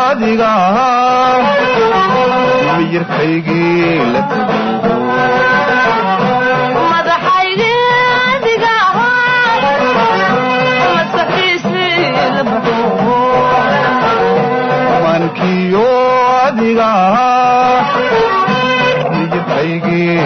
adiga miyirkaygii la mankiyo adiga miyirkaygii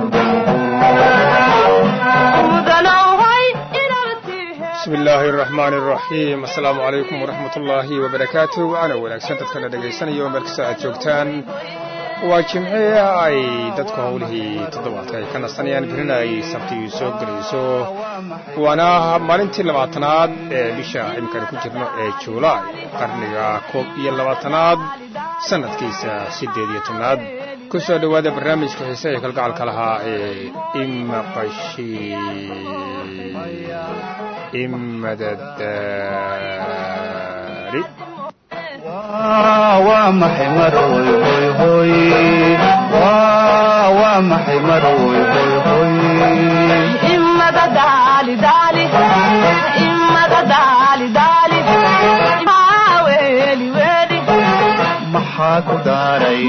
bismi illaahi araxmaani araxiim assalaamu calaykum waraxmat ullaahi wabarakaatu waana wanaagsan dadkana dhegaysanaya oo meel kasta aad joogtaan waa jimce ay dadku howlihii toddobaadka ay ka nasanayaan berina ay sabtii soo gelayso waana maalintii labaatanaad ee bisha imikanu ku jirno ee juulaay qarniga koob iyo labaatanaad sannadkiisa siddeed iyo tobnaad ku soo dhowaada barnaamijka xiise ee kalgacalka lahaa ee imaqashi imadadaari waa maxay maroy hoy hoy waa maxay maroy hoy hoy maxaa ku daaray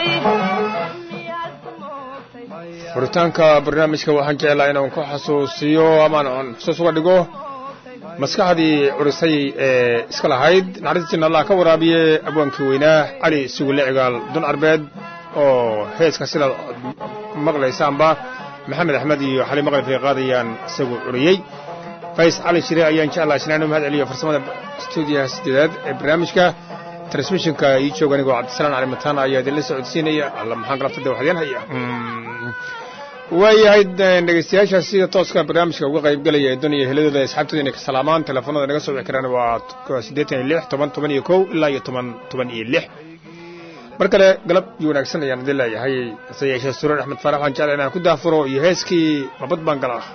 furitaanka barnaamijka waxaan jeclaa inaan ku xasuusiyo amaan aan xusuus uga dhigo maskaxdii curisay ee iska lahayd naxariistina allah ka waraabiye abwaankii weynaa cali sugulle cigaal dun carbeed oo heeska sidaad maqlaysaanba maxamed axmed iyo xali maqlif ay qaadayaan isagu curiyey fays cali shire ayaan jeclaa isnaanu mahad celiyo farsamada stuudiyaha sideedaad ee barnaamijka transmishinka ii jooga anigoo cabdisalaan cali mataana ayaa idinla socodsiinaya alla maxaan galabtada waxdeen haya waayahay dhegeystayaashaas sida tooska barnaamijka uga qaybgelaya ee duniya heladooda asxaabtooda inay ka salaamaan telefoonada naga soo wici karaan waa siddeetan iyo lix toban toban iyo kow ilaa iyo toban toban iyo lix mar kale galab iyo wanaagsan ayaan idin leeyahay hase yeeshee surar axmed faarax waan jecla inaan ku daafuro iyo heeskii mabad baan galaa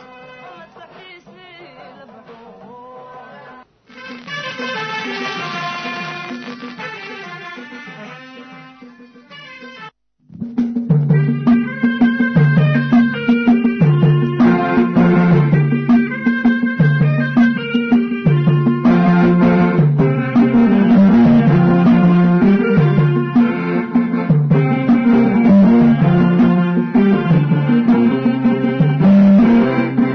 waa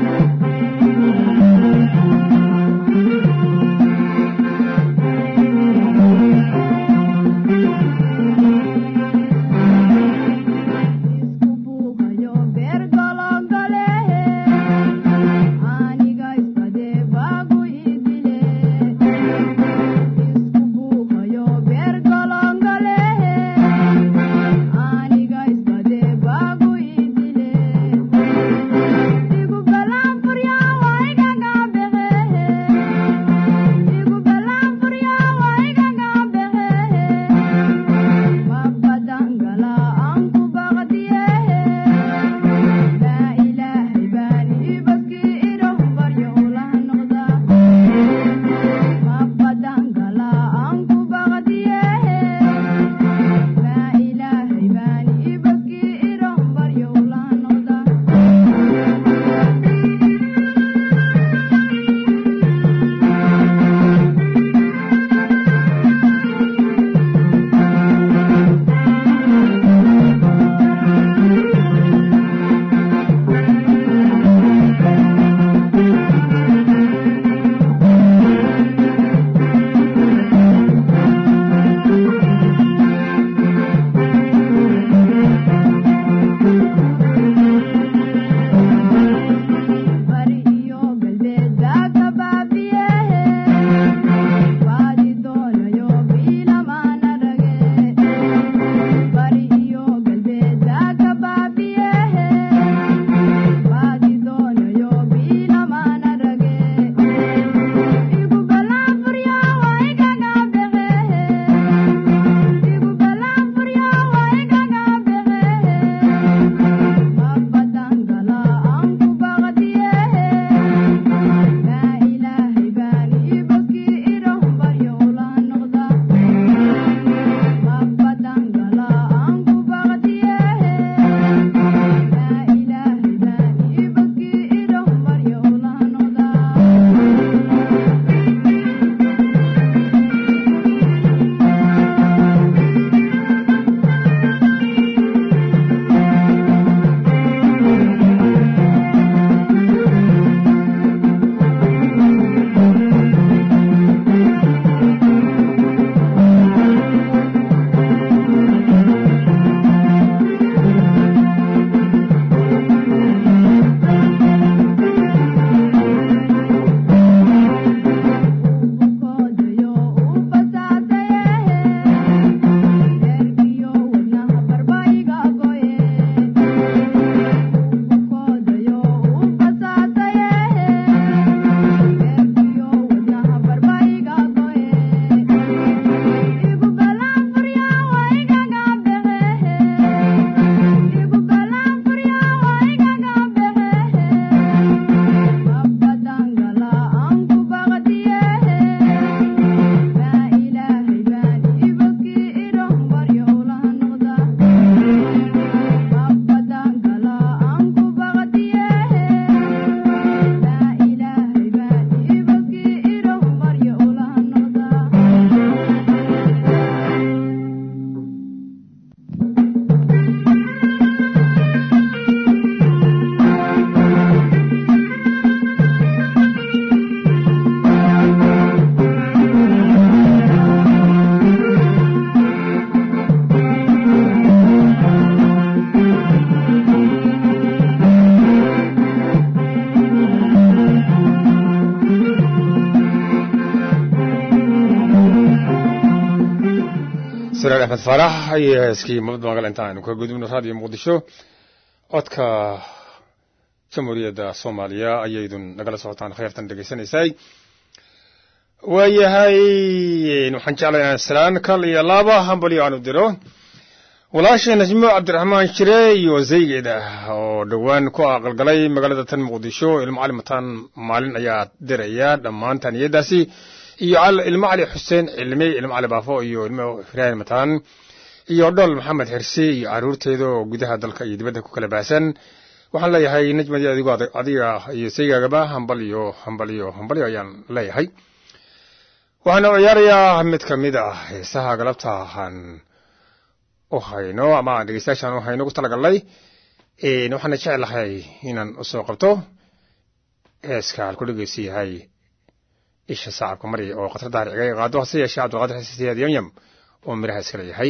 siraar axmed faarax iyo heeskii mabad magal inta aynu ka gudubno raadiyo muqdisho codka jamhuuriyadda soomaaliya ayaydun nagala socotaan kheyrtan dhegaysanaysay waayahay waxaan jeclay inaan salaan kal iyo laba hambaliyo aanu diro walaasha najmo cabdiraxmaan shire iyo zaygeeda oo dhowaan ku aqalgalay magaalada tan muqdisho ilmo cali mataan maalin ayaa diraya dhammaan taaniyadaasi iyo ilmo cali xuseen cilmi ilmo cali baafo iyo ilmo firaahin mataan iyo dhol maxamed xirsi iyo caruurteeda oo gudaha dalka iyo dibadda ku kala baahsan waxaan leeyahay najmadi adigo adiga iyo saygaagaba hambal iyo hambal iyo hambalyo ayaan leeyahay waxaana ciyaarayaa mid ka mid ah heesaha galabta aan u hayno ama aan dhegeystayaashaan u hayno ku talagalnay waxaana jeclahay inaan usoo qabto heeska halku dhegeysi yahay isha sacabka mari oo khatar daaric iga qaado hase yeeshee cabdulqaadir xasan siyaad yamyam oo miraha iska leeyahay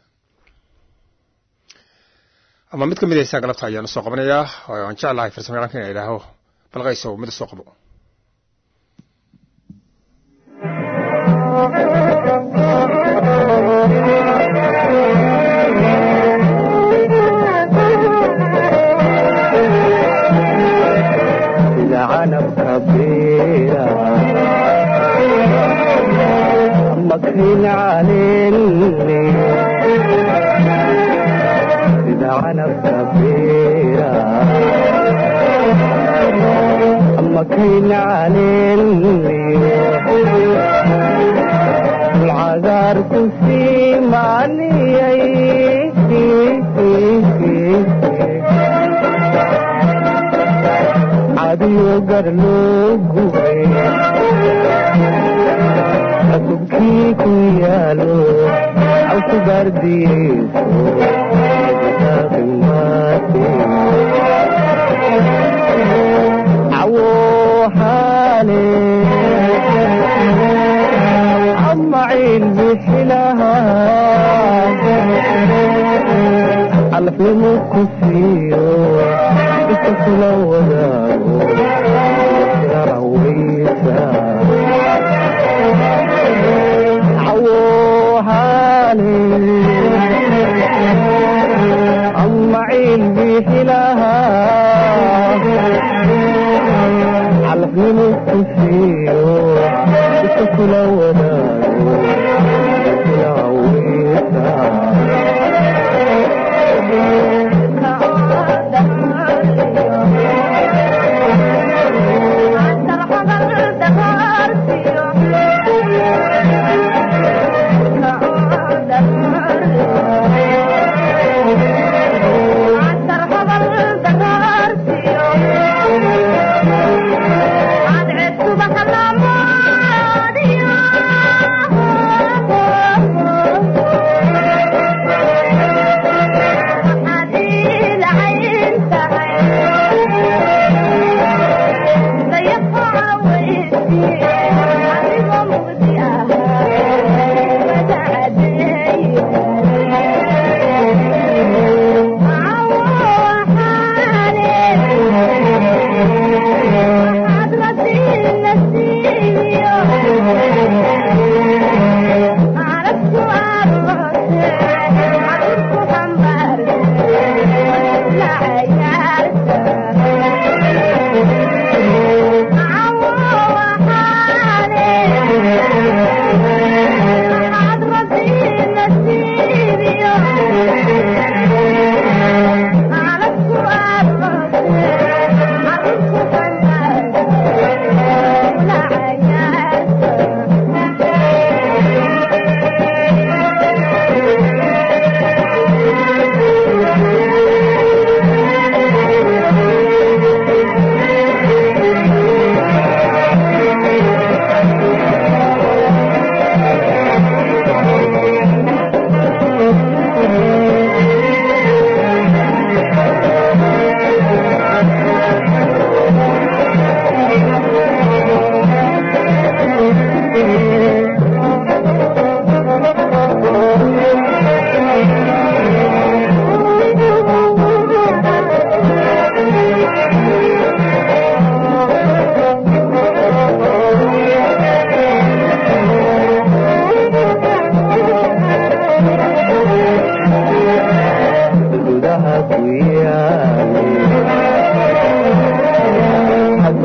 ama mid ka mid heesaha galabta ayaan usoo qabanayaa aan jeclahay farsamo yaqaanka ina idhaaho balqayso mid usoo qabo مكفين عليني إذا عنب كبيرة مكفين عليني العذار كسي مالي عادي قرلو قوي asubkii ku yaalo awku gaardiyeyso cawo xaale ama ciil bixilaha alafnimu ku siiyo iska kula wadaago yarawaysa أما عين بحلها على فين الكسيو بتكل ولا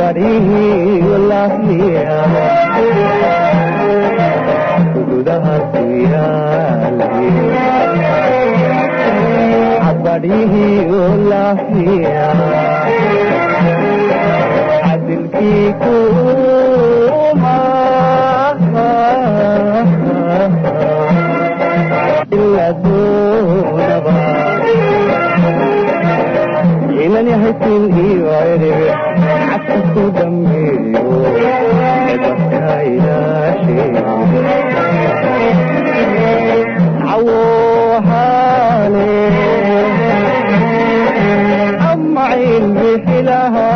cabadhihii walaahiya gudaha ku yaali cabadhihii walaahiya cadilkii kuma ila doonaba inan yahasin iyo erebe xadka ku dambeeyo edabka ilaashe cawohaale amaciin bixilaha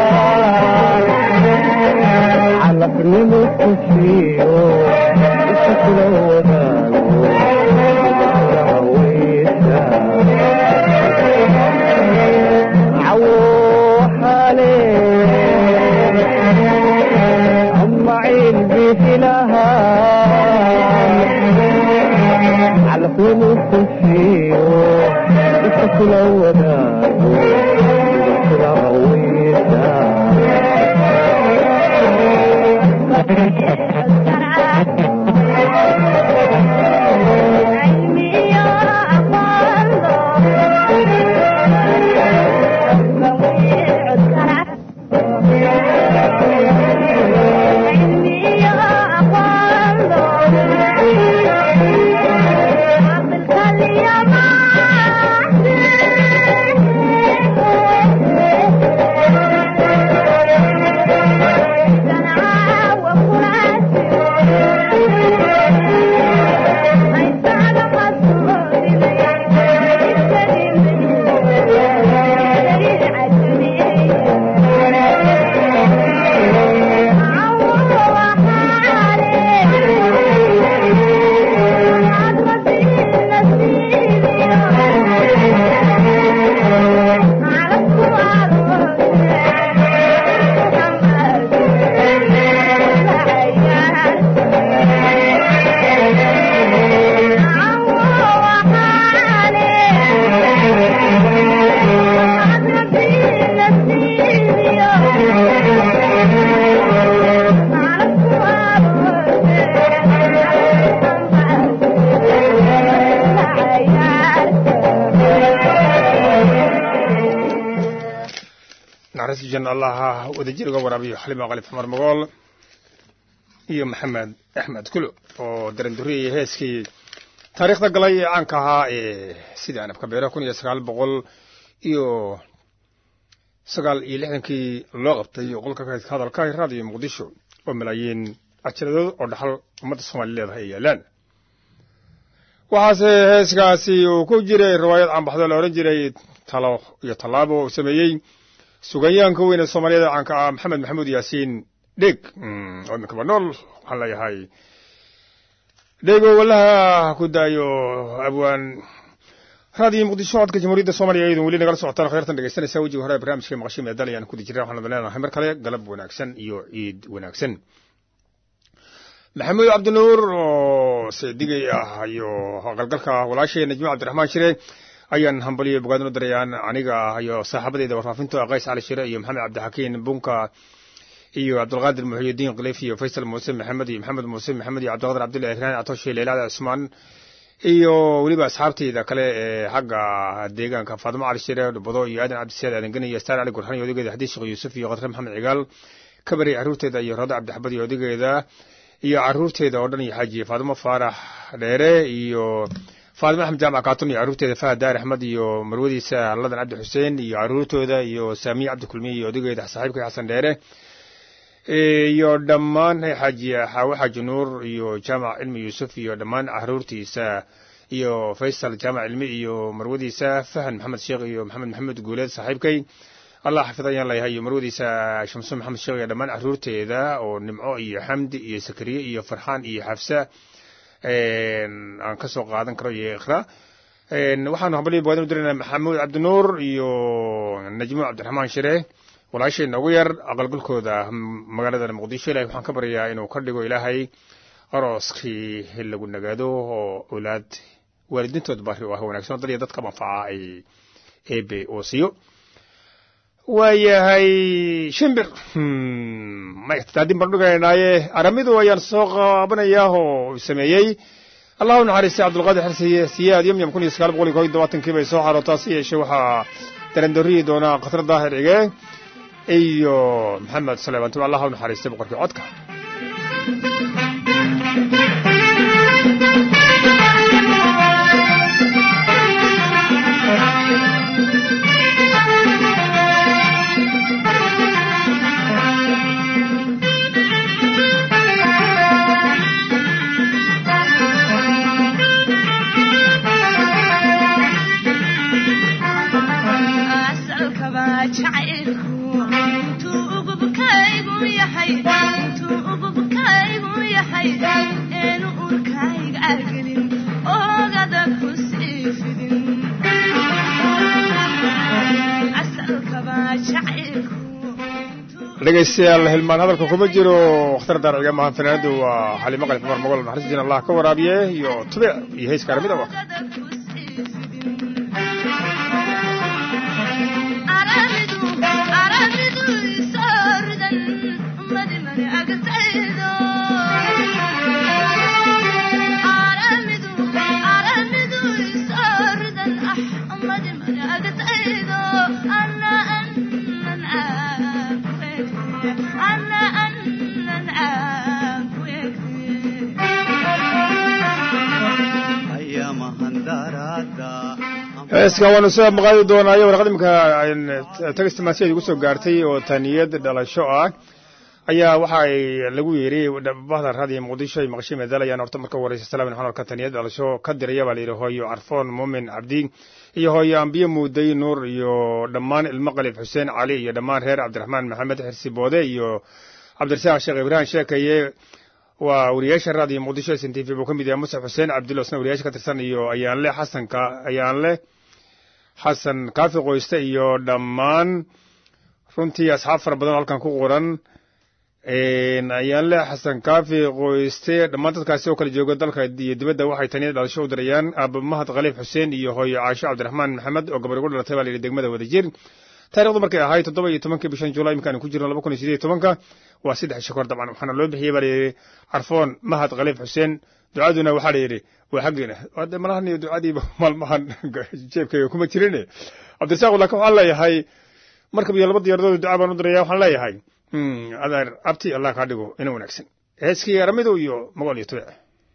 calafnimu kusiiyo iska kula wadaago weysa عوحالي أما عين بثلها على فين الخفيو بسكل وداو بسكل عويسا naxariista janna allaha wadajir uga waraabiyo xalima qalib xumar mogool iyo maxamed axmed kulo oo daranduriyaya heeskii taariikhda galay ee caanka ahaa ee sidii anabka beero kun iyo sagaal boqol iyo sagaal iyo lixdankii loo qabtay qolka kaydka hadalka raadiyo muqdisho oo malaayiin cajaladood oo dhaxal ummadda soomaaliya leedahay ay yaalaan waxaase heeskaasi uu ku jiray riwaayad caanbaxdo la odhan jiray talo iyo tallaabo uu sameeyey suganyahanka weyn ee soomaaliyada caanka ah maxamed maxamuud yaasiin dheg oo iminkaba nool waxaan leeyahay dhego wallaha ku daayo abwaan raadiyo muqdisho codka jamhuuriyadda soomaaliya iyadun weli nagala socotaan kheyrtan dhegeysanaysaa wejiga hore barnaamijka maqasho meedal ayaan kudi jirna waxaan leenahay mar kale galab wanaagsan iyo ciid wanaagsan maxamuud cabdinuur oo seedigay ah iyo qalgalka walaashay najmo cabdiraxmaan shire ayaan hambaliyo bogaadin u darayaan aniga ah iyo saaxaabadeyda warfaafinta qays cali shire iyo maxamed cabdixakiin bunka iyo cabdulqaadir muxuyidiin khaliif iyo faysal muuse maxamed iyo maxamed muuse maxamed iyo cabdiqadir cabdullahi ikraan catoshe leylada cusmaan iyo weliba asxaabteyda kale ee xagga deegaanka faadimo cali shire dhubado iyo aadan cabdisiyaad aadangeni iyo staar cali gurxan iyo odageeda xadiis sheekh yuusuf iyo khadre maxamed cigaal kabari carruurteeda iyo rado cabdixabad iyo odageeda iyo carruurteeda oo dhan iyo xaaji faadimo faarax dheere iyo faadimo axmed jaamac kaatun iyo carruurteeda fahad daar axmed iyo marwadiisa ladan cabdi xuseen iyo carruurtooda iyo saamiye cabdi kulmiye iyo odageeda saaxiibka xasan dheere iyo dhammaan xaaji xaawo xaaji nuur iyo jaamac cilmi yuusuf iyo dhammaan carruurtiisa iyo faysal jaamac cilmi iyo marwadiisa fahan maxamed sheekh iyo maxamed maxamed guuleed saaxiibkay allah xafid ayaan leeyahay iyo marwadiisa shamso maxamed sheekh iyo dhammaan carruurteeda oo nimco iyo xamdi iyo sakariye iyo farxaan iyo xafsa aan ka soo qaadan karo iyo ikhra waxaanu hambaliya bogadan u diraynaa maxamuud cabdinuur iyo najmo cabdiraxmaan shire walaashayna ugu yar aqalgalkooda magaalada muqdisho ilahay waxaan ka baryayaa inuu ka dhigo ilaahay arooskii lagu nagaado oo owlaad waalidiintood bari oo ah wanaagsan dad iyo dadka manfaca ay eebe oo siiyo waayahay shimbir maydin baan dhiganaynaye aramidu ayaan soo qaabanayaa oo sameeyey allahu naxariistay cabdulqaadir xirsiye siyaad yamyam kun iyo sagaal boqol iyo kob iyo tobaatankii bay soo xarootaa si yeeshee waxaa darandoriyi doonaa khatar daahir cige iyo maxamed suleyman tuma allah u naxariistay boqorkii codka dhegaystayaal hilmaan hadalka kuma jiro wakhtar daarciga mahan fanaanadu waa xalimo qalif cumar mogol naxariistiin allah ka waraabiye iyo tube iyo heeska aramida wa heeska waanu soo maqaadi doonaayo warqad imika tagistimaasiyaed igu soo gaartay oo taniyad dhalasho ah ayaa waxa ay lagu yeeray bahda raadiyo muqdisho ay maqashay meedalayaan horta marka wareysa salaam xanol ka taniyad dhalasho ka diraya baa la yidhi hooyo carfoon muumin cabdi iyo hooyo ambiye muuday nuur iyo dhammaan ilmo qalif xuseen cali iyo dhammaan reer cabdiraxmaan maxamed xirsi boode iyo cabdirasaaq sheekh ibraahim sheekaye waa wariyaasha raadiyo muqdisho s n t v buu ka mid yahay musaf xuseen cabdilo isna wariyaasha ka tirsan iyo ayaanle xasanka ayaanle xasan kaafi qoyste iyo dhammaan runtii asxaab fara badan oo halkan ku qoran ayaanle xasan kaafi qoyste dhammaan dadkaasi oo kala jooga dalka iyo dibadda waxay taniya dhalasho u dirayaan aaba mahad khaliif xuseen iyo hooyo caasho cabdiraxmaan maxamed oo gabar ugu dhalatay baa la yidhi degmada wadajir taarikhdu markay ahayd toddoba iyo tobankii bishan julaay imikaanu ku jirno laba kun iyo sideed iyo tobanka waa saddex shakor dabcan waxaana loo bixiyey baa layidhi carfoon mahad khaliif xuseen ducaduna waxaa la yidhi waa xaggeena de malahan iyo ducadiiba maalmahan jeebkayga kuma jirine cabdirasaaq laakin waxaan leeyahay markab iyo laba diyaaradood ducaa baan u diraya waxaan leeyahay adeer abti allah kaa dhigo ina wanaagsan heeskii aramidu iyo magool iyo tube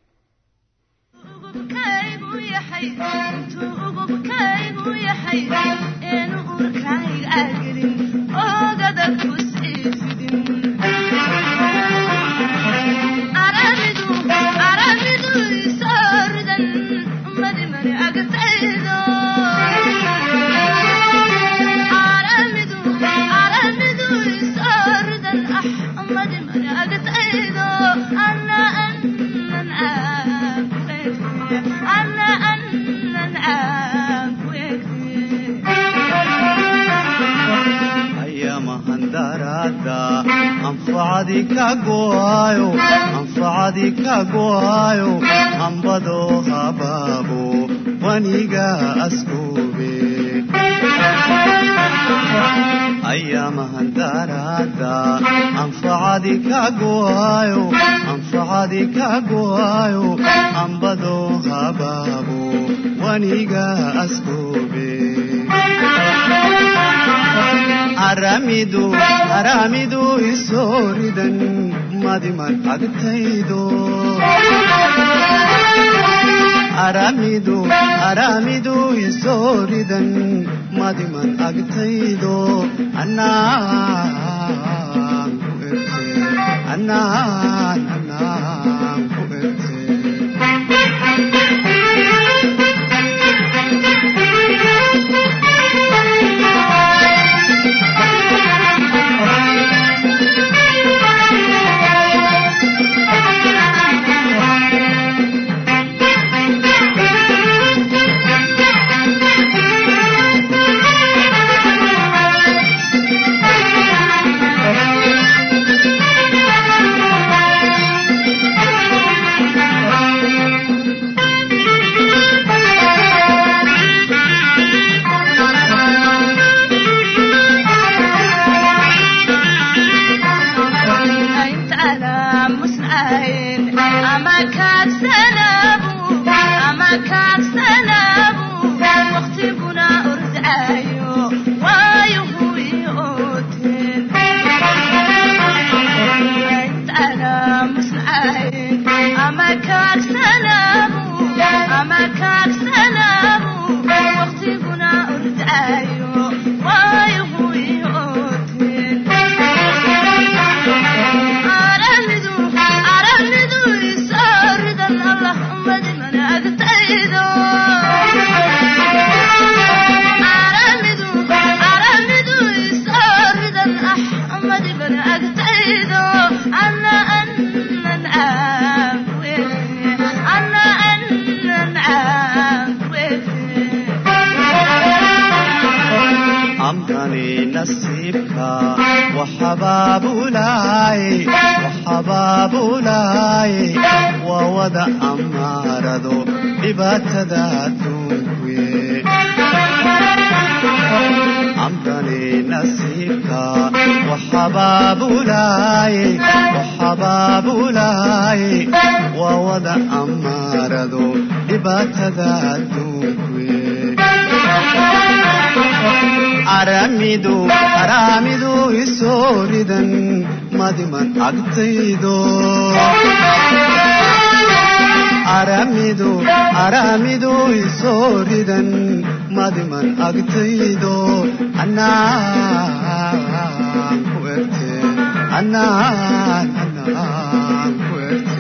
anfacadi ka go'aayo anfacadi ka go'aayo ambado habaabo waniga askoobe ayamahandarada anfacadi ka go'aayo anfacadi ka go'aayo ambado habaabo waniga askoobe aramidu aramidu isooridan madiman agtaydo aramidu aramidu isooridan madiman agtaydo annaan ku erte annaan annaan ku erte nasiibka waxabaabulaaye waxabaabulaaye waa wada amaarado dhibaatada adduunkuye amrani nasiibka waxabaabulaaye waxabaabulaaye waa wada amaarado dhibaatada adduunkuye aramidu aramidu isooridan madiman agtaydo aramidu aramidu isooridan madiman agtaydo anaan ku erte anaan anaan ku erte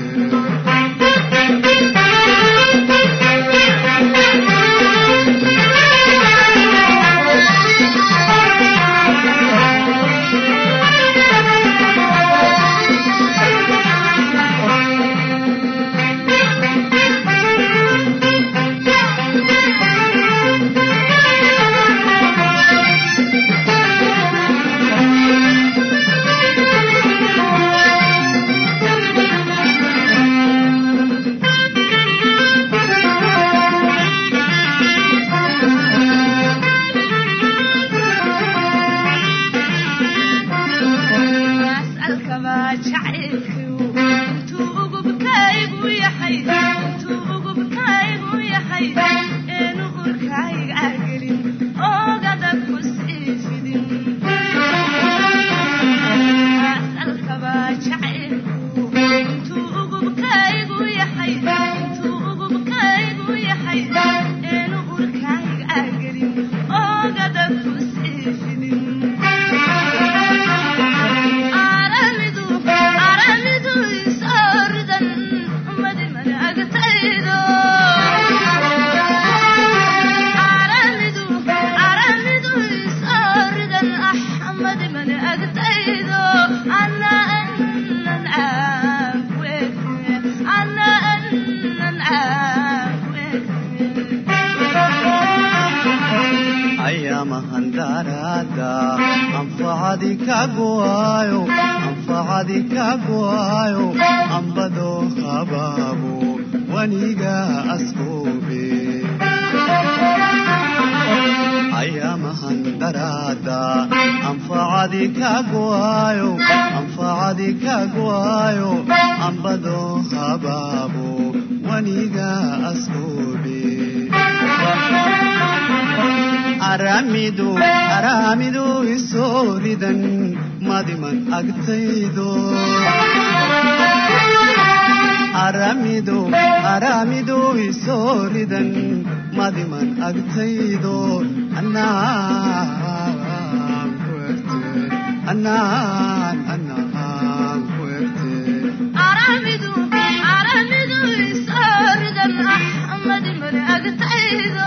ayamahandarada anfacadi kaguayo anfacadi kaguayo ambado habaabo waniga askoobe ayamahandarada anfacadi kaguayo anfacadi kaguayo ambado habaabo waniga askoobe aramidu aramidu isooridan madiman agtaydo aramidu aramidu isooridan madiman agtaydo anaan ku erte anaan anaan ku erte aramidu aramidu isooridan axmadi mani agtaydo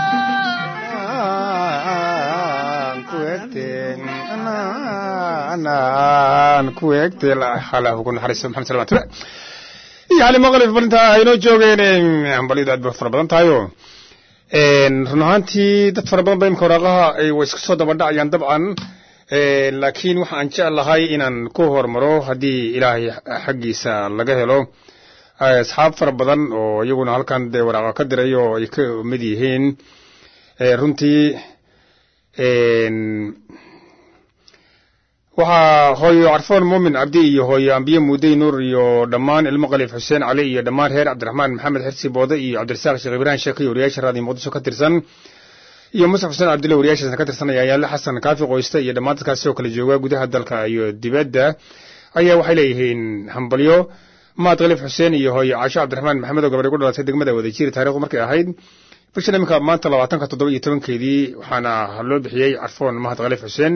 anaan ku eegte halahu ku naxariisto maxamed salmaan ture iyo cali maqlif balinta aynoo joogeen hambalyadu aad bay fara badan tahayo run ahaantii dad fara badan ba imka waraaqaha ay way isku soo daba dhacayaan dabcan laakiin waxa aan jeclahay inaan ku hormaro haddii ilaahay xaggiisa laga helo asxaab fara badan oo iyaguna halkan dee waraaqa ka diray oo ay ka mid yihiin runtii waxaa hooyo carfoon muumin cabdi iyo hooyo ambiye muudey nuur iyo dhammaan ilmo khaliif xuseen cali iyo dhammaan reer cabdiraxmaan maxamed xirsi boode iyo cabdirasaaq sheekh ibrahim sheeke iyo wariyaasha raadiyo muqdisho ka tirsan iyo musaf xuseen cabdille wariyaashaasna ka tirsan ayaa yaale xasan kaafi qoyste iyo dhammaan dadkaasi oo kala jooga gudaha dalka iyo dibadda ayaa waxay leeyihiin hambalyo maad khaliif xuseen iyo hooyo caasho cabdiraxmaan maxamed oo gabadhay ku dhalatay degmada wadajiri taarikhdu markay ahayd bishan iminka maanta labaatanka toddoba iyo tobankeedii waxaana loo bixiyey carfoon mahad khaliif xuseen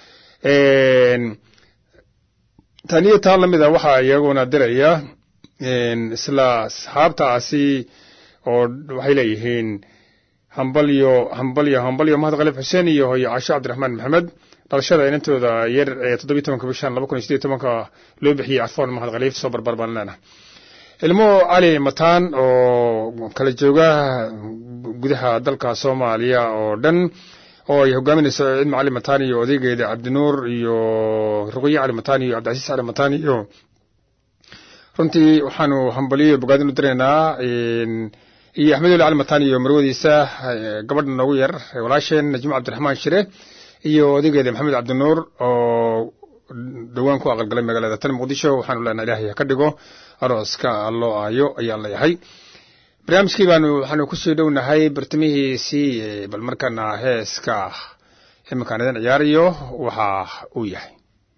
taniyo taa lamid a waxaa iyaguna diraya isla asxaabtaasi oo waxay leeyihiin hambalyo hambalyo hambalyo mahad khaliif xuseen iyo hooyo caasho cabdiraxmaan maxamed dhalashada inantooda yar ee toddobiyi tobanka bishan laba kun iyo sideed tobanka loo bixiyey carfoon mahad khaliif soo barbar baan leenaha ilmo cali mataan oo kala jooga gudaha dalka soomaaliya oo dhan oo ay hogaaminayso ciid macalin matani iyo odaygeeda cabdinuur iyo ruqye cali matani iyo cabdicasiis cali matani iyo runtii waxaanu hambaliyo bogaadin u diraynaa iyo axmed oli cali matani iyo marwadiisa gabadha noogu yar walaasheen najmo cabdiraxmaan shire iyo odaygeeda maxamed cabdinuur oo dhowaan ku aqalgalay magaalada tan muqdisho waxaanu leenahay ilaahay ha ka dhigo arooska loo aayo ayaan leeyahay barnaamijkii baanu waxaanu kusii dhownahay bartamihiisii bal markaana heeska iminkaan idin ciyaarayo waxa uu yahay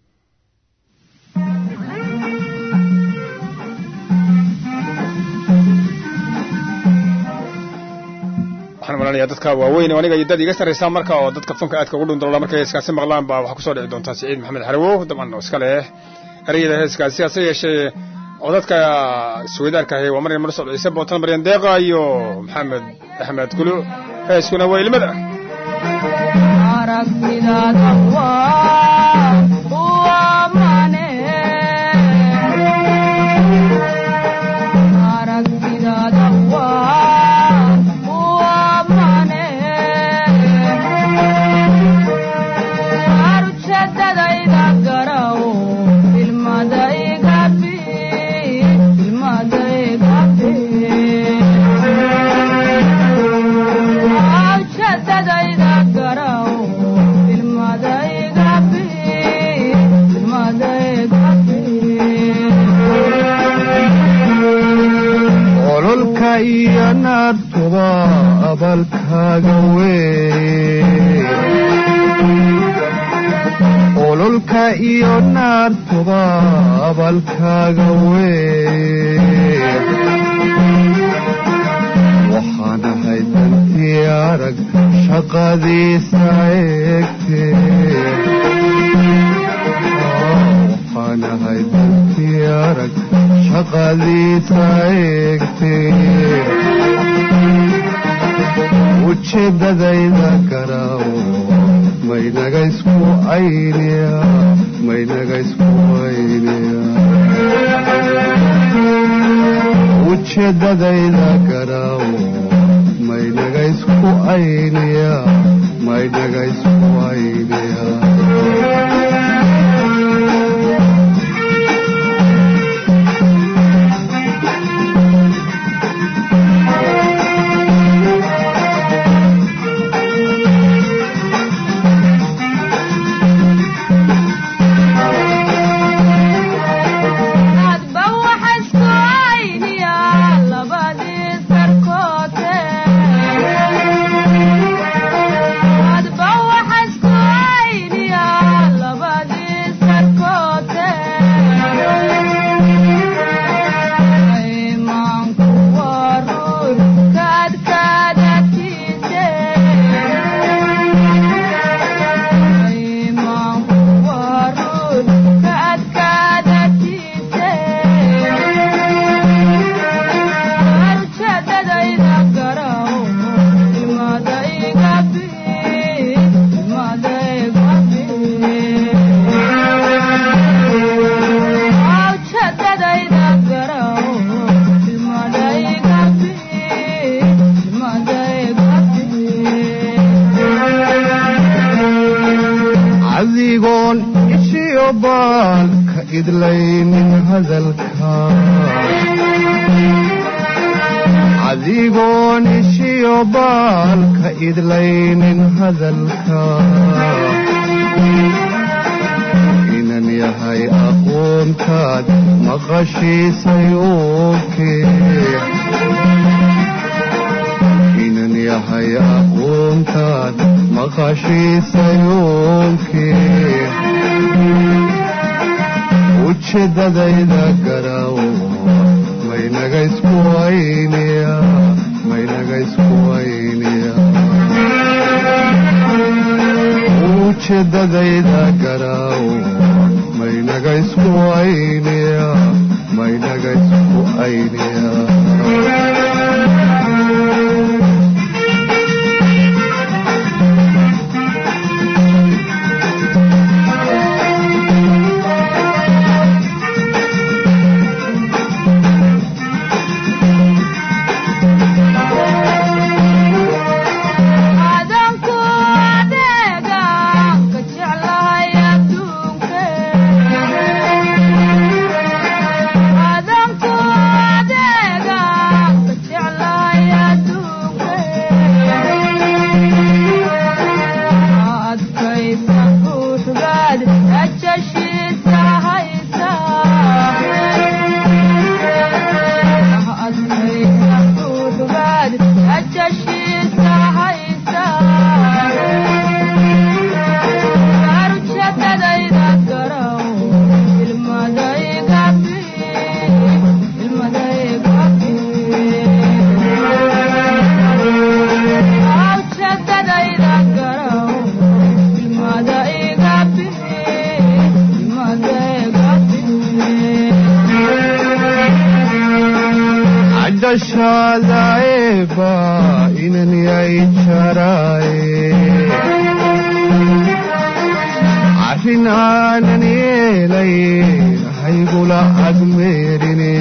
waxaan malanaya dadka waaweyn oo aniga iyo dad iga sarraysaa marka oo dadka fanka aadka ugu dhundalola markay heeskaasi maqlaan baa waxaa kusoo dhici doontaa siciid maxamed xarawow dabcan oo iska leh ereyada heeskaasi hase yeeshee codadka suweydaarka ahi waa maryam marsol ciise bootan maryan deeqa iyo maxamed axmed kulu heeskuna waa ilmada aragtidaada waa waa mane aragtidaada waa waa mane arujadadayda garaw ilmadaygabi ilmadaygabi awjadadayda garaw ilmadaygabi ilmadaygabi ololka iyo naartuba abalkaaga wey ololka iyo naartuba abalkaaga wey waxaan ahay dantii arag shaqadiisa eegte waxaan ahay dantii arag shaqadiisa eegte ujeedadayda garaaw maynaga isku ayniya maynaga isku ayniya ujeedadayda garaaw maynaga isku ayniya maynaga isku ayniya hadba waxa isku ayniya labadii sarkoote hadba waxa isku ayniya labadii sarkoote imaanku waa ruur kaadkaadatiise imaanku waa ruur kaadkaadatiise arjadadayda garaw ilmadaygabi ilmadaygabi awjadadayda garaw ilmadaygabi ilmadaygabi adigoon ishiyo baal ka idlaynin hadalka adigoon ishiyo baal ka idlaynin hadalka inan yahay aqoontaad maqashiisay oke inan yahay aqoontaad maqashiisay oke ujeedadayda garaaw maynaga isku ayniya maynaga isku ayniya ujeedadayda garaaw maynaga isku ayniya maynaga isku ayniya adanku ogolaadaeba inan yay jaraaye arrin aanan yeelay haygula agmeerine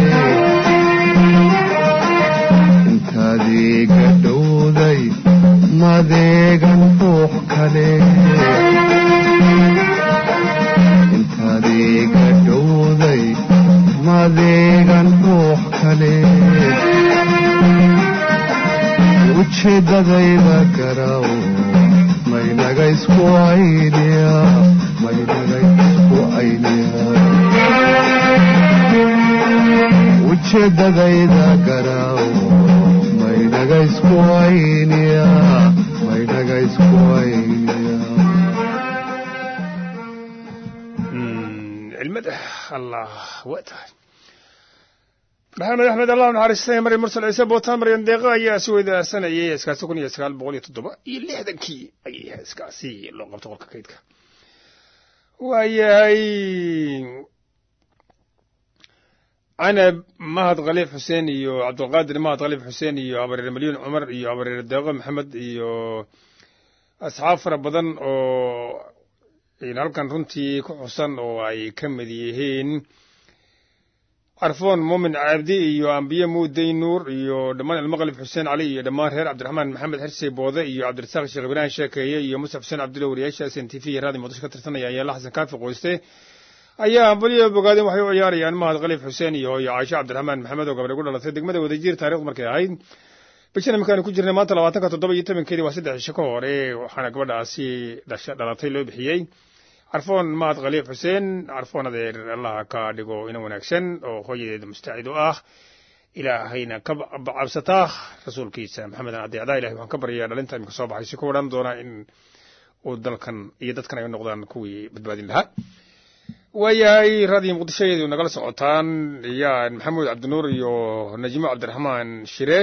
intaadiiga dhowday madeegan ruux kale intaadiiga dhowday madeegan ruux kale ujeeddadayda garaw maynaga isku ayniya maynaga isku ayniya ujeeddadayda garaw maynaga isku ayniya maynaga isku ayniya cilmada allah waa tahay maxamed axmed allah naxariistay mari mursal ciise bootaan maryan deeqa ayaa si weydaarsanayay heeskaasi kun iyo sagaal boqol iyo toddoba iyo lixdankii ayay heeskaasi loo qabto qolka kaydka waayahay canab mahad khaliif xuseen iyo cabdulqaadir mahad khaliif xuseen iyo habareer malyuun cumar iyo habareer deeqo maxamed iyo asxaab fara badan oo halkan runtii ku xusan oo ay ka mid yihiin carfoon muumin cabdi iyo ambiye muuday nuur iyo dhammaan ilmaqalif xuseen cali iyo dhammaan reer cabdiraxmaan maxamed xirsi boode iyo cabdirasaaq sheekh ibraahim sheekeeye iyo musaf xuseen cabdulla wariyaasha s n t v iyo raadi muqdisho ka tirsanaya ayaala xasan kaafi qoyste ayaa ambaliyo bogaadeen waxay u ciyaarayaan mahad khaliif xuseen iyo hooyo caasho cabdiraxmaan maxamed oo gabadhay ku dhalatay degmada wadajir taarikhdu markay ahayd bishan iminkaanu ku jirnay maanta labaatanka toddoba iyo tobankeedii waa saddex cisho ka hore waxaana gabadhaasi dhasha dhalatay loo bixiyey carfoon mahad khaliif xuseen carfoon adeer allaha ka dhigo ina wanaagsan oo hooyadeeda mustaacid u ah ilaahayna ka cabsataa rasuulkiisa maxamedan adeecdaa ilahay waxaan ka baryayaa dhalinta iminka soo baxay si ku odhan doona in uu dalkan iyo dadkan ay noqdaan kuwii badbaadin lahaa waayahay raadiyo muqdishoyeedu nagala socotaan iyaan maxamuud cabdinuur iyo najimo cabdiraxmaan shire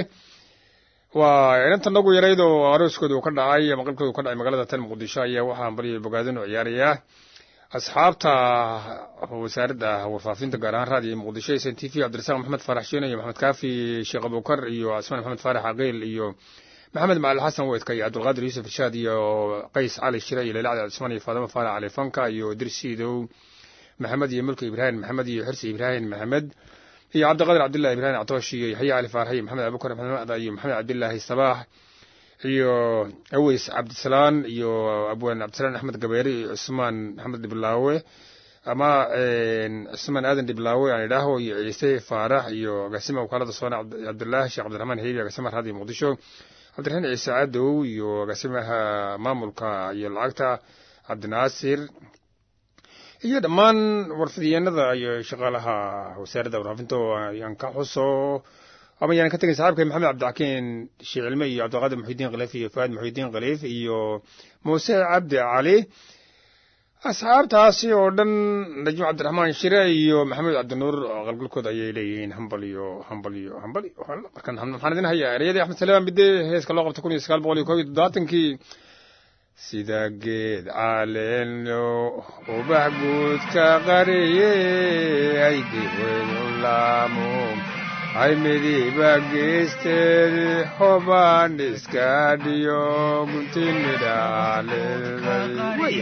waa inanta nagu yarayd oo arooskooda uu ka dhacay ama qalbkooda uu ka dhacay magaalada tan muqdisho ayaa waxaan baryo bogaadin u ciyaarayaa asxaabta wasaaradda warfaafinta gaar ahaan raadiyo muqdisho s n t v cabdirasaaq maxamed faarax shiine iyo maxamed kaafi sheekh abukar iyo casmaan maxamed faarax aqeel iyo maxamed macali xasan weydka iyo cabdulqaadir yuusuf irshaad iyo qays cali shire iyo leila cali cusmaan iyo faadimo faarax cali fanka iyo dirsiidow maxamed iyo mulki ibraahim maxamed iyo xirsi ibraahim maxamed iyo cabdiqadir cabdillahi ibraahim actoosh iyo yaxya cali faarax iyo maxamed abubakar maxamed macda iyo maxamed cabdillaahi sabaax iyo aweys cabdisalaan iyo abwaan cabdisalaan axmed gabeere iyo cusmaan maxamed dhiblaawe ama cusmaan aadan dhiblaawe aan idhaaho iyo ciise faarax iyo agaasima wakaalada soona cabdilaahi sheekh cabdiraxmaan heebi agaasimaha raadiyo muqdisho cabdiraxiin ciise cadow iyo agaasimaha maamulka iyo lacagta cabdinaasir iyo dhammaan warfidiyeenada iyo shaqaalaha wasaaradda warfaafinta oo ayaan ka xuso ama yaan ka tegay saxaabka maxamed cabdixakiin sheekh cilme iyo cabdiqaadir muxidiin khaliif iyo faad muxidiin khaliif iyo muuse cabdi cali asxaabtaasi oo dhan najmo cabdiraxmaan shire iyo maxamed cabdinuur qalgalkooda ayay leeyihiin hambal iyo hambal iyo hambal iyo markan maxaan idin hayaa ereyadii axmed salaam bide heeska loo qabtay kun iyo sagaal boqol iyo koob iyo toddobaatankii sida geed caleeno ubax guudka qariye ay diweynu laamo ay midiba geesteed hobaan iska dhiyo guntin midhaaleeday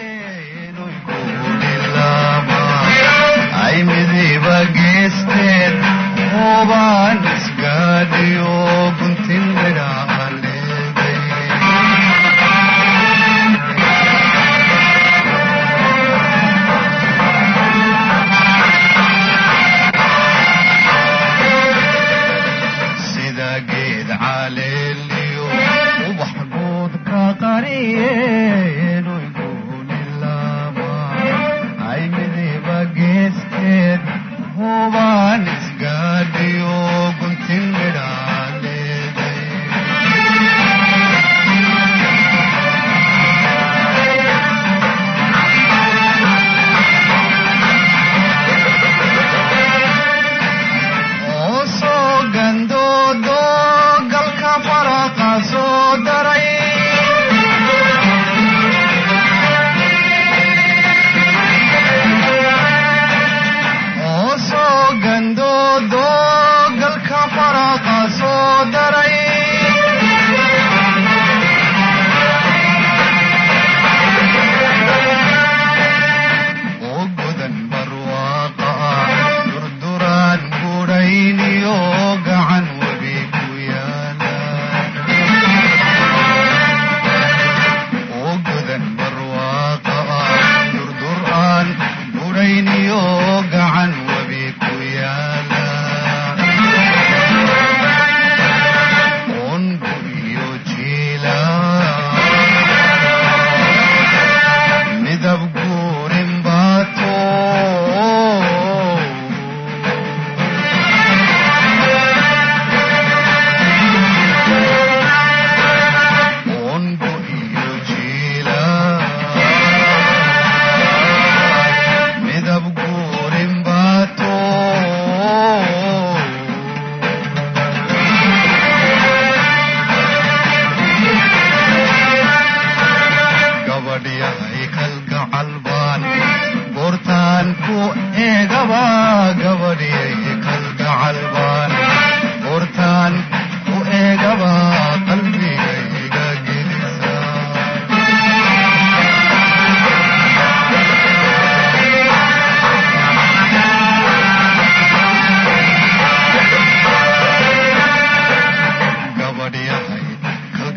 ay midiba geesteed hobaan iska dhiyo guntin midhaaleeday sida geed caleeliyo ubax guud ka qariyeenuyguunilaama ay midiba geesteed hubaan isgaadhiyo guntin midhaaleeday oo soo gandoodo galka faraqa soo daray oo soo gandoodo galka faraqa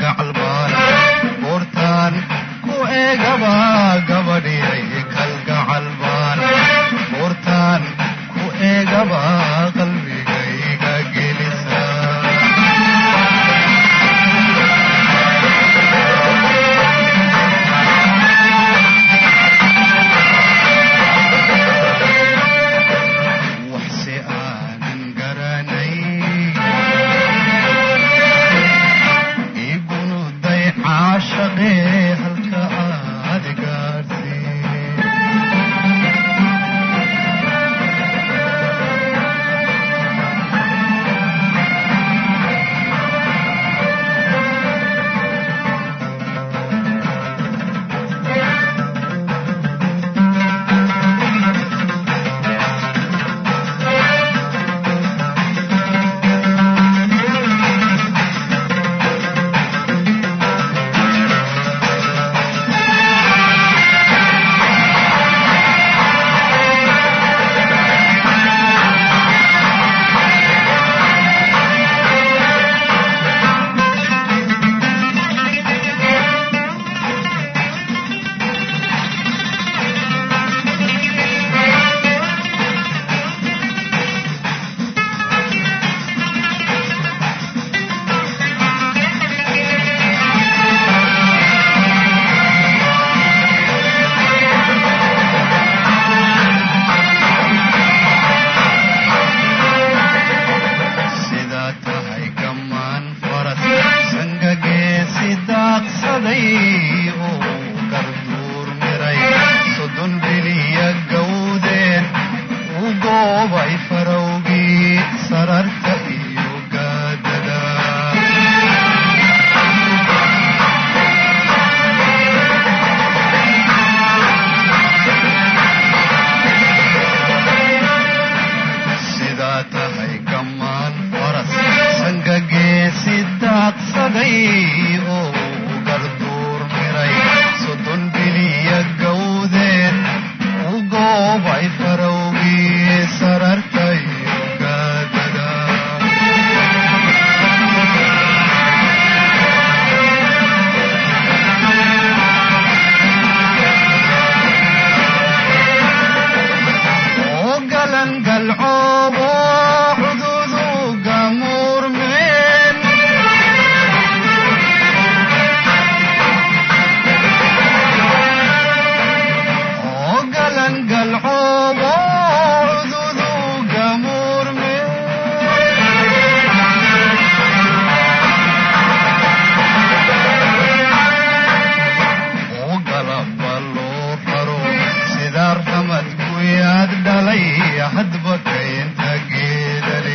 kalgacalbaan goortaan ku eegaba gabadhiyay kalgacalbaan goortaan ku eegaba qalbigayga gelisa waxse aanan garanay igunuday caashaqee halka aad gaadhsii sidaa tahay gammaan faras sangageesi daaqsaday oo garduur miray soddon biliya gawdeen u goobay farowgii sararta iyo gaadada sidaa tahay gammaan faras sangageesi daaqsaday oo garduur miray soddon biliya gawdeen u goobay farowgii sararta iyo gaadada oo galan galcoobo cududu gamuurmeen oo galan galcoobo cududu gamuurmeen oo galaba loo raro sidaa ramad ku yaad dhalay hadba kaynta geedale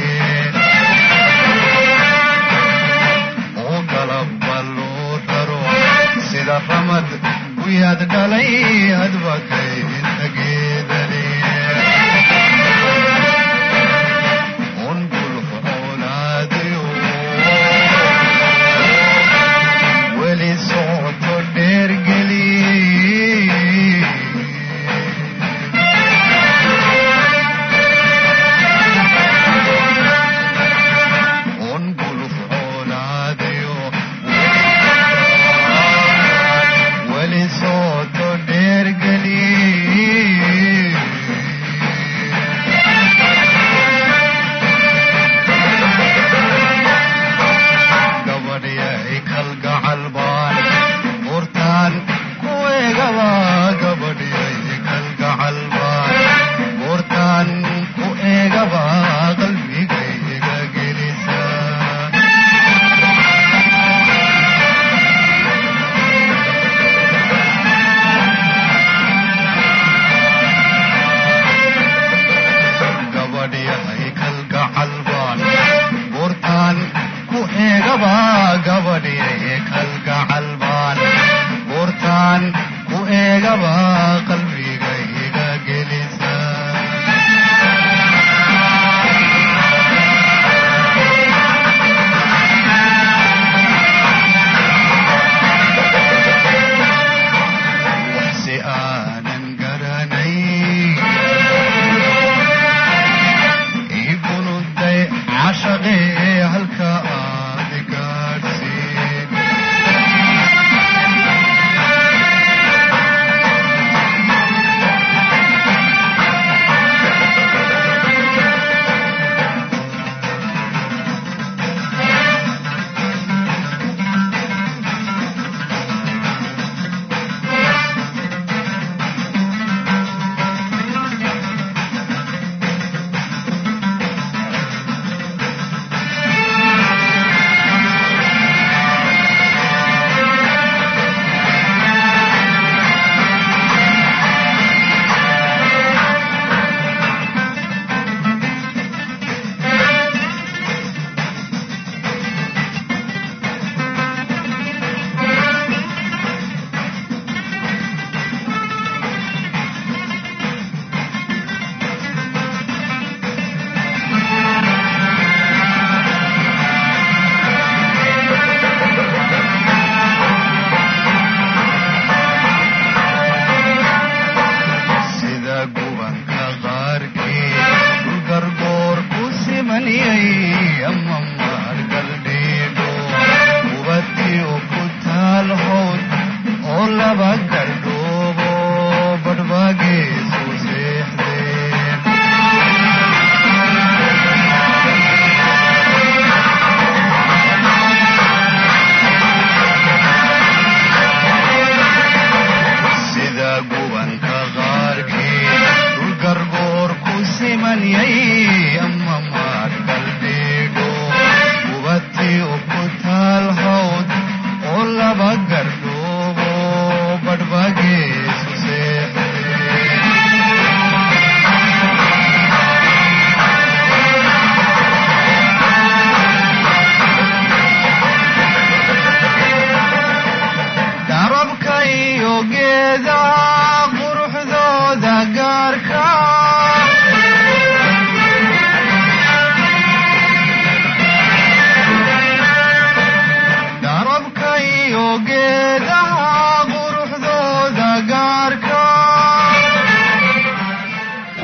oo galaba loo raro sida ramad ku yaad dhalay hadba kaynta geedale un gulf oolaadayo weli socoto dheergeli un guluf oolaadayo weli socoto dheergeli gabadhyay kalgacal baan buurtaan ku eegaba gabadhyay kalgacal baan buurtaan ku eegaba qalbigayga gelisa gabadhyahay kalgacal baan buurtaan ku eegaba gabadhyay kalgacal baan buurtaan ku eegaba qalbigayga gelisa waxse aanan garanay iigunuday cashaqee halka aad gaadhsiin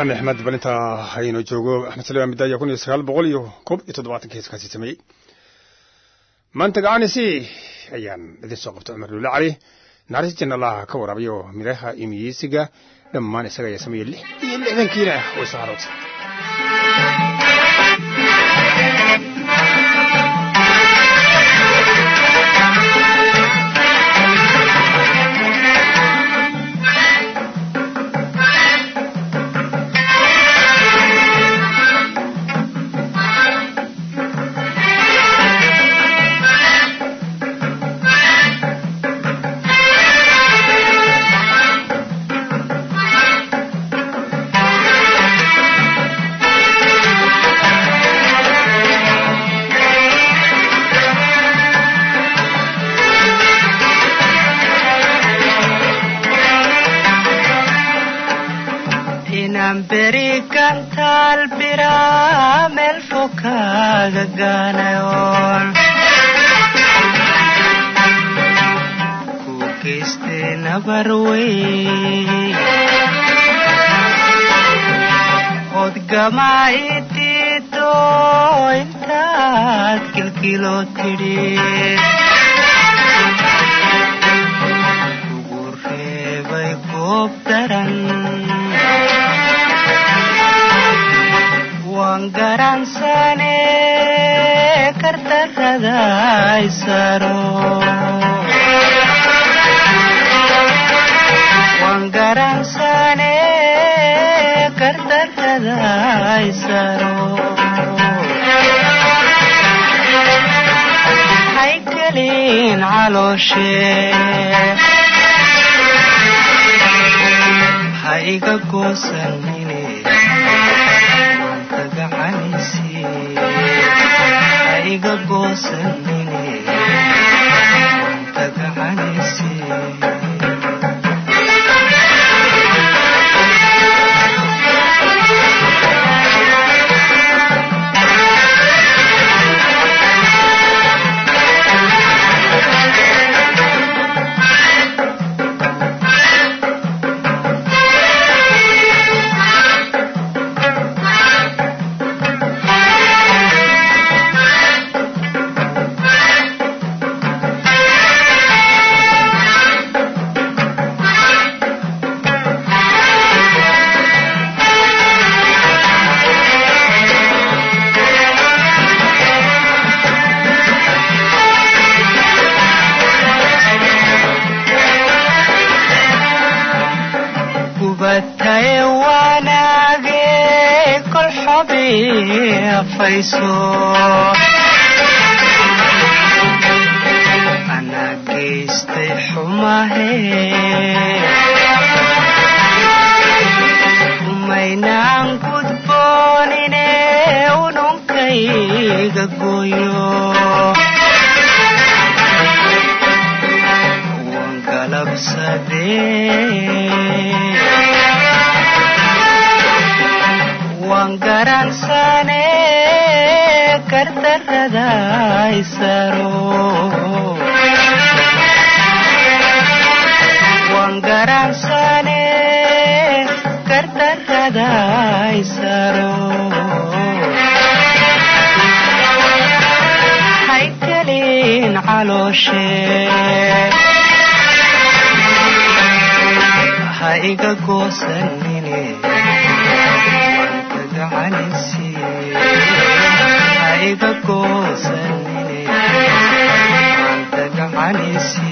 xami axmed balinta haynoo joogo axmed salmaan midaya kun iyo sagaal boqol iyo koob iyo toddobaatankii heeskaasi sameeyey maanta gacanisi ayaan idin soo qabtay cumar duule cali naxariis janna allah ka waraabiyo midhaha imiyeysiga dhammaan isaga ayaa sameeyey lix iyo lixdankiina way soo harootay inaan beri gantaal biraa meel fog kaaga gaanayoon ku geystay nabar wey odgamaa idiido intaad kilkiloo tidhi ugu reebay goob daran waan garansane kardarrada isaro waan garansane kardarrada isaro haykelin calooshe ha iga goosanine iga goosanine tagacanayse gubataye wanaage kol xobi afayso anaa geystay xumahe umaynaan gudboonine ununkayga gooyo waan galabsadee waan garansane kardarrada isaro waan garansane kardarrada isaro haykelin calooshe ha iga goosanine gacanayse ha iga goosanine anta gacanayse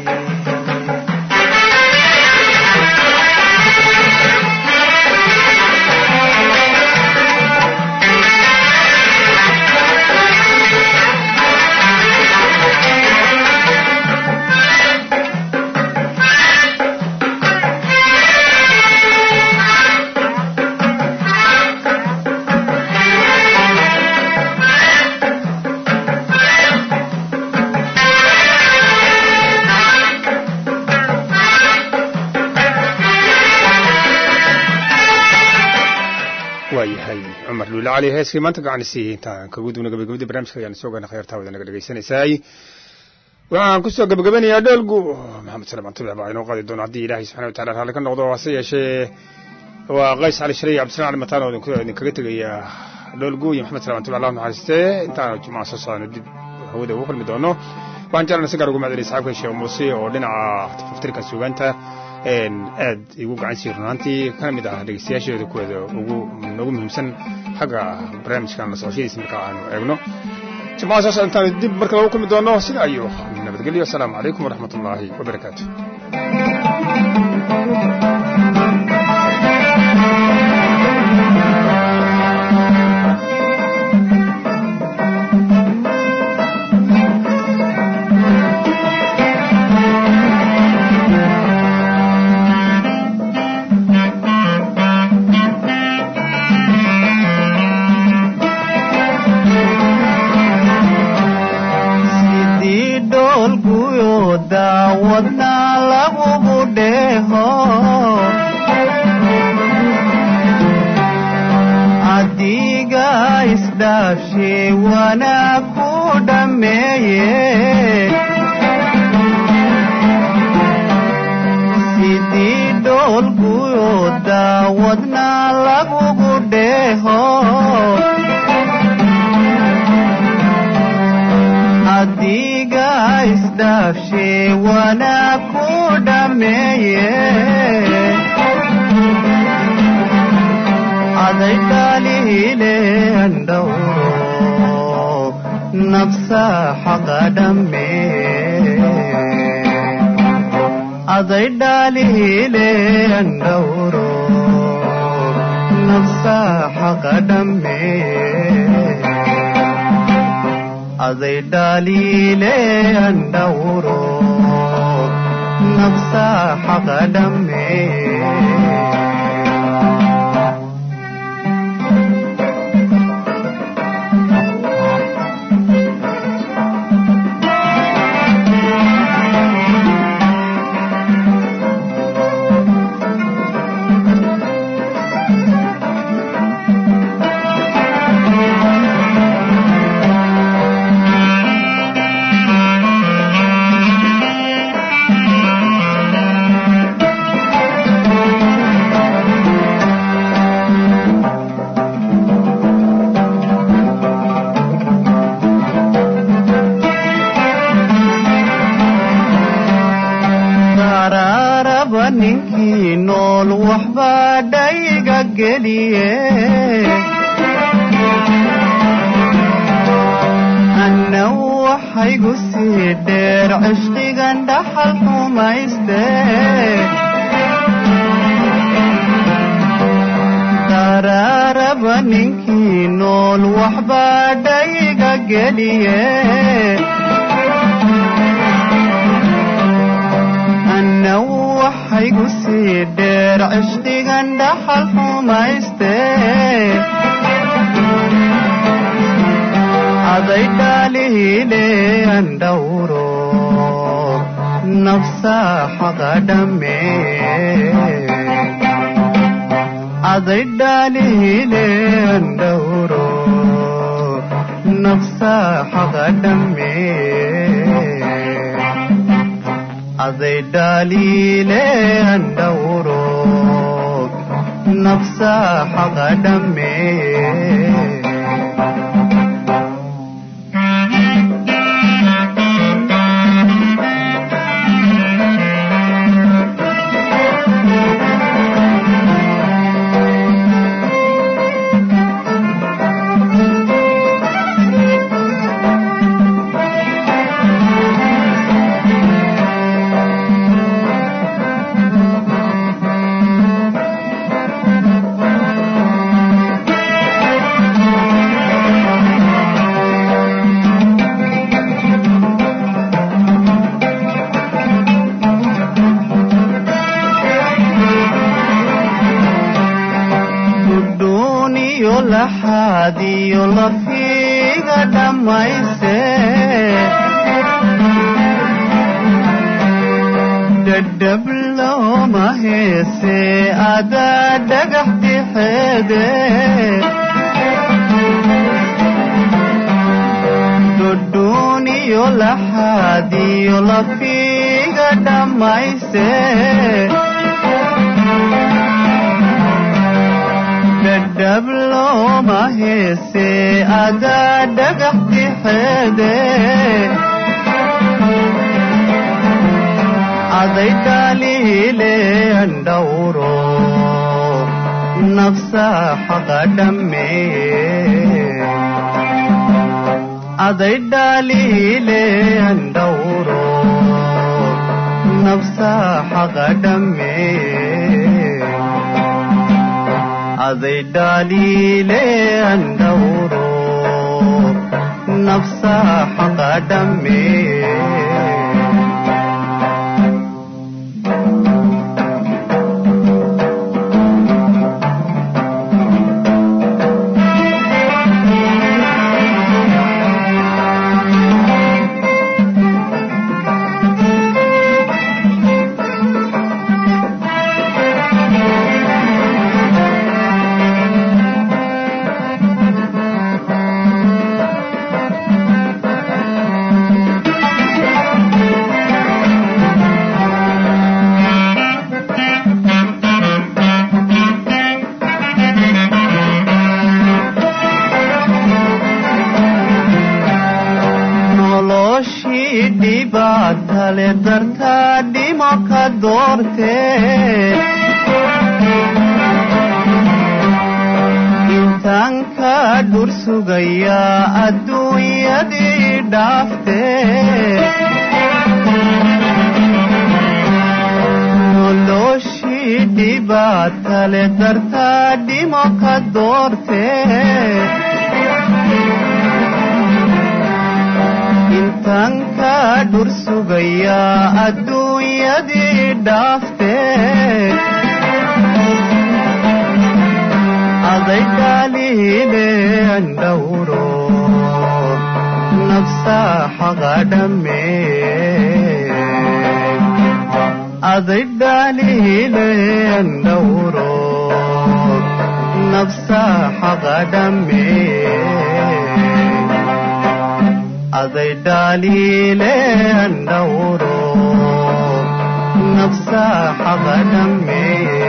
waayahay cumar luule cali heeskii maanta gacanisi intaan kagu dubna gabagabadii barnaamijka ayaan soo gaana khayartaa wada naga dhegaysanaysaay waxaan kusoo gabagabanayaa dhoolgu maxamed salaam antulax baa inoo qaadi doona haddii ilaahay subxana wa tacala raalli ka noqdo hase yeeshee waa qays cali shalay iyo cabdisalaan cali mataan oo idinku- idinkaga tegaya dhoolgu iyo maxamed salaamatulla allah naxariistee intaan jimcaha soo socdana dib hawada ugu kulmi doono waxaan jeclana si gaar ugu mahadceliyay saxaabka sheekh muuse oo dhinaca tafaftirka suugaanta een aad igu gacan siiyey runaantii kana mid ah dhegeystayaasheeda kuweeda ugu noogu muhiimsan xagga barnaamijkan la socoshadiisa marka aanu eegno jimcaha soo socda intaan dib marka lagu kulmi doono sida ayuu nabadgelyo asalaamu calaykum waraxmat ullaahi wabarakaatu sidii dhoolguyo daawadna lagugu dheeho adiga isdhaafshe wanaag ku dhammeeye sidii dhoolguyo daawadna lagugu dheeho adiga isdhaafshe wanaag ku dhammeeye aday dhaalihile andhowro nafsa xaqa dhamme aday dhaalihile andhowro nafsa xaqa dhamme அதை டாலிலே அண்டவுரோ நப்சா ஹகடமே daraaraba ninkii nool waxbaa dhayga geliye anna waxaygu sii dheer cishqigan dhaxal xumayste daraaraba ninkii nool waxbaa dhayga geliye anna waxaygu sii dheer cishqigan dhaxal xumayste aday dhaalihile andhowro nafsa xaqa dhamme aday dhaalihile andhowro nafsa xaqa dhamme அதை டாலிலே அண்டவுரோ நப்சா ஹகடமே gudhuuniyo laxaadiyo lafiiga dhammayse dhadhab looma heese adaa dhagax dixeede dudhuuniyo laxaadiyo lafiiga dhammayse dhadhab looma heese adaa dhagax dixeede aday dhaliile andhawro nafsa xaqa dhammee அதை டாலிலே அண்டௌரோ நப்சா ஹகடமே அதை டாலிலே அண்டௌரோ நப்சா ஹகடமே noloshii dhibaatale dartaa dhimo ka doorte intaan ka dhur sugayaa adduunyadii dhaafte noloshii dhibaatale dartaa dhimo ka doorte intaan ka dhur sugayaa adduunyadii dhaafte aday dhaliile andhawro nafsa xaqa dhamme aday dhaliile andhawro nafsa xaqa dhamme அதை டாலிலே அண்டவுரோ நப்சா ஹகடமே